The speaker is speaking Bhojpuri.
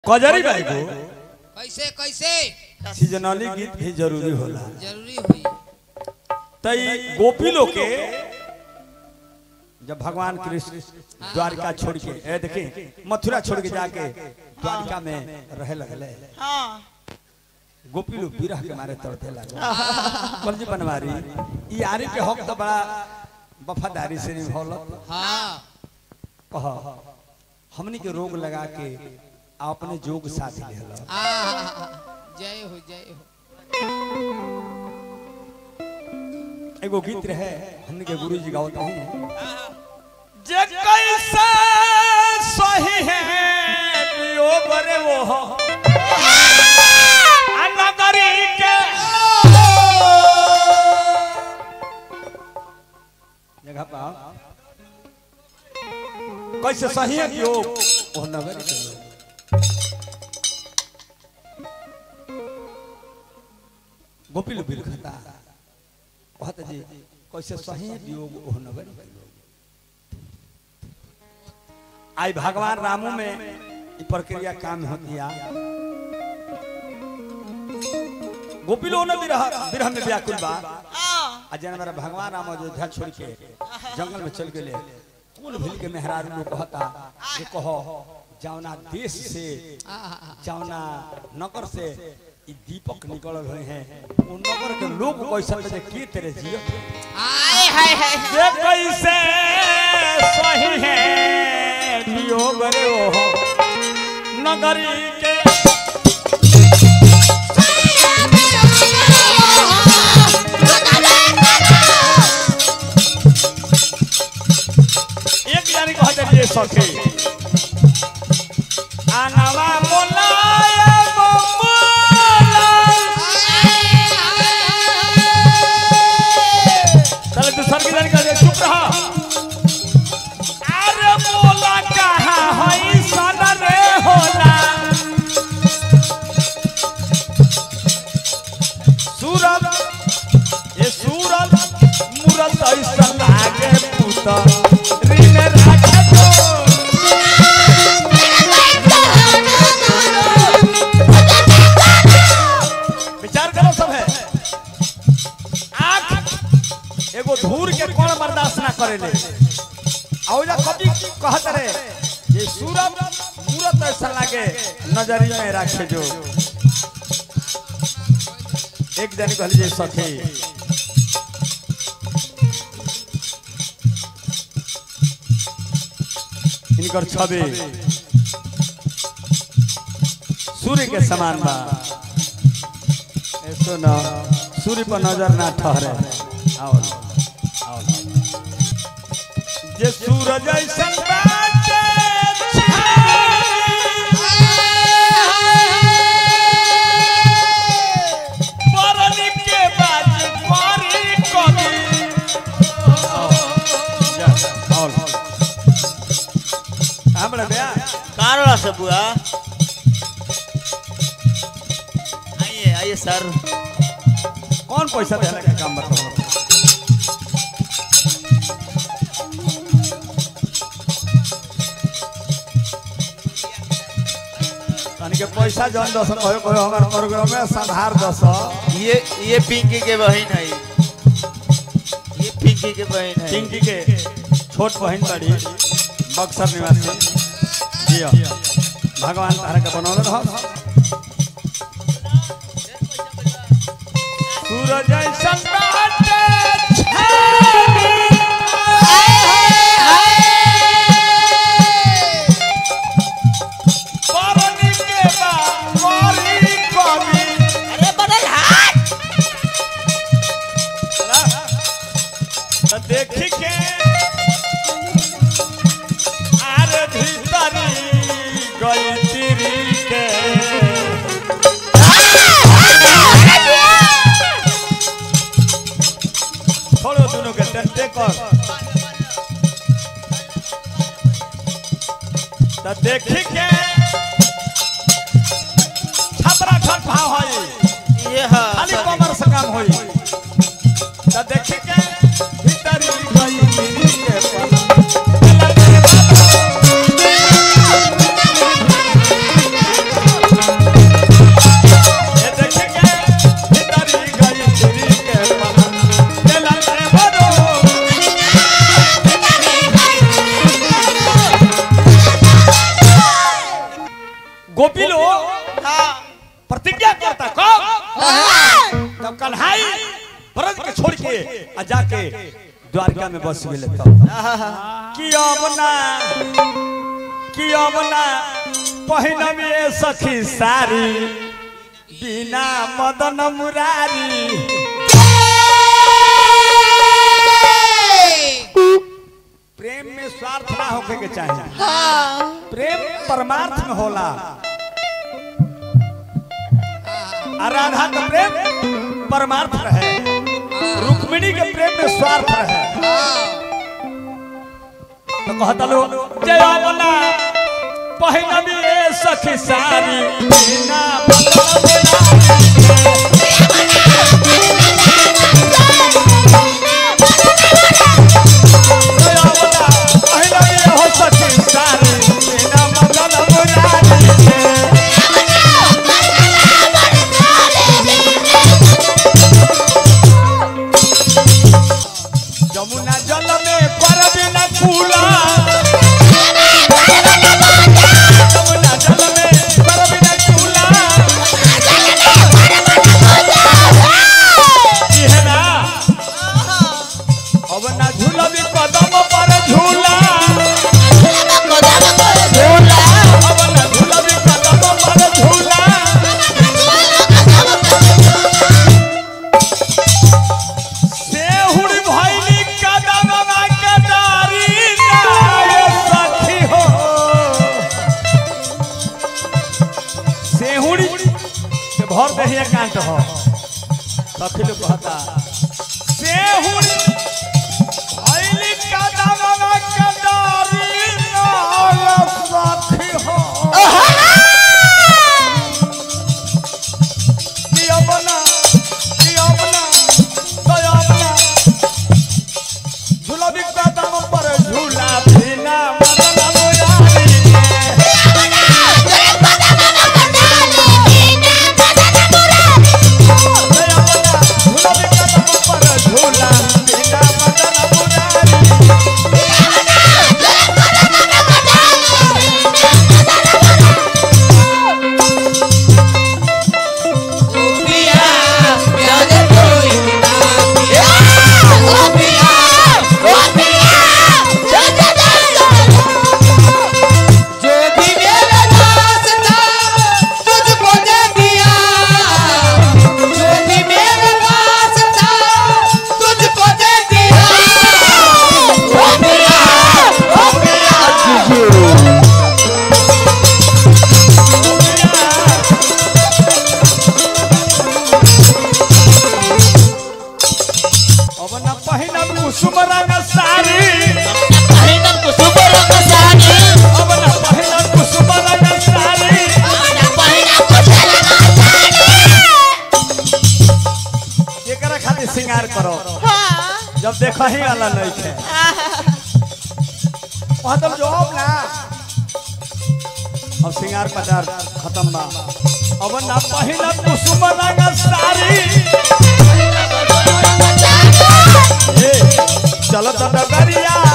कजरी भाई को कैसे कैसे सीजनली गीत भी जरूरी होला जरूरी हुई तई गोपी लोग के जब भगवान कृष्ण द्वारका छोड़ के ए देखी मथुरा छोड़ के जाके द्वारका में रहे लगले हाँ गोपी लोग विरह के मारे तड़पे लगे कलजी बनवारी ई आरी के हक तो बड़ा वफादारी से निभौलत हाँ कह हमनी के रोग लगा के आ अपने जोग साथ लेला आ, जय हो जय हो एगो गीत रहे हमनी के गुरु जी गावत हूं जे कैसे सही है वियोग रे वो अनगरी के जगह पर कैसे सही है कि वो वो नगर के लोग गोपी लोग बिलखता कहत जी कैसे सही है कि वो वो नगर के लोग आई भगवान रामू में ये प्रक्रिया काम होती है गोपी लोग ने विरह विरह में व्याकुल बा हाँ आ जन मेरा भगवान राम अयोध्या छोड़ के जंगल में चल गए कुल भील के मेहरारू लोग कहता जे कहो जौना देश से आ, आ, आ, जौना नगर से ई दीपक निकल हुए हैं वो नगर के लोग कैसा थे जे के तेरे जियत आय हाय हाय जे कैसे सही है वियोग रे वो नगरी के एक जानी कहते ये सखी आनवा मोलाए मोला चल तू सर की जानी कहते चुप रहा अरे मोला कहाँ हई सन रे होला सूरत ये सूरत मूरत ऐसा लागे पुता ऋण राखे तो विचार करो सब है आंख एगो धूर के कौन बर्दाश्त ना करेले औजा कभी कहत रे ये सूरत मूरत ऐसा लागे नजरी में रखे जो एक जन कहली जे सखी इनकर छवि सूर्य के समान बा ऐसो न सूर्य पर नजर ना ठहरे आओ आओ जे सूरज ऐसन बाटे परनी के बाज मारी कभी जा आओ हमरा बया कहाँ से बुआ आइए आइए सर कौन पैसा देने का काम बताओ तनी के पैसा जन दस कहो कहो हमार प्रोग्राम में संधार दस ये ये पिंकी के बहन है ये पिंकी के बहन है पिंकी के छोट बहन बड़ी बक्सर निवासी जिया भगवान तारा के बनौले रह सूरज ऐसन बाटे परनी के बाज मारी कभी अरे बदल हाथ त देखी के आर भीतरी गई तिरी के छोड़ो दोनों के टेंटे कर त देखी के छपरा छठ भाव है ये हाँ खाली कमर से काम होई त देखी के भीतरी गई तिरी के पलंग गोपी लोग हाँ प्रतिज्ञा करता कब जब कन्हाई ब्रज के छोड़ के आ जाके द्वारका में बस गए तब कि अब ना कि अब ना पहिनबे सखी सारी बिना मदन मुरारी प्रेम में स्वार्थ ना होके के चाहिए प्रेम परमार्थ में होला आ राधा का प्रेम परमार्थ रहे रुक्मिणी के प्रेम में स्वार्थ रहे तो कहता लो जय बना पहिनबी ए सखी सारी बिना बदन जय बना पहिनबी ए हो सखी सारी बिना बदन मुरारी जमुना जल में परबी न कूला जमुना जल में परबी न कूला इहना अब ना झूलबी कदम पर झूला अब ना झूलबी कदम पर झूला सेहुड़ भैली कदमवा के डारी नाय सखी हो सेहुड़ी के भर दही एकांत हो सखी लोग कहता सेहुड़ भैली कदमवा के डारी नाय सखी हो किया बना किया बना दया बना झूलबी का दाम पर झूला बिना मदन मुरारी दया बना झूलबी का दाम पर झूला बिना मदन मुरारी जो भी मेरा दास था तुझको दे दिया जो भी मेरा दास था तुझको दे दिया हो गया हो गया अब न पहिन कुसुम रंग साड़ी अब न पहिन कुसुम रंग साड़ी एकरा खातिर श्रृंगार करो जब देखा ही वाला नहीं थे वहाँ तब जवाब ना अब श्रृंगार पचार खत्म बा अब ना पहिन कुसुम रंग साड़ी ए, चलत डगरिया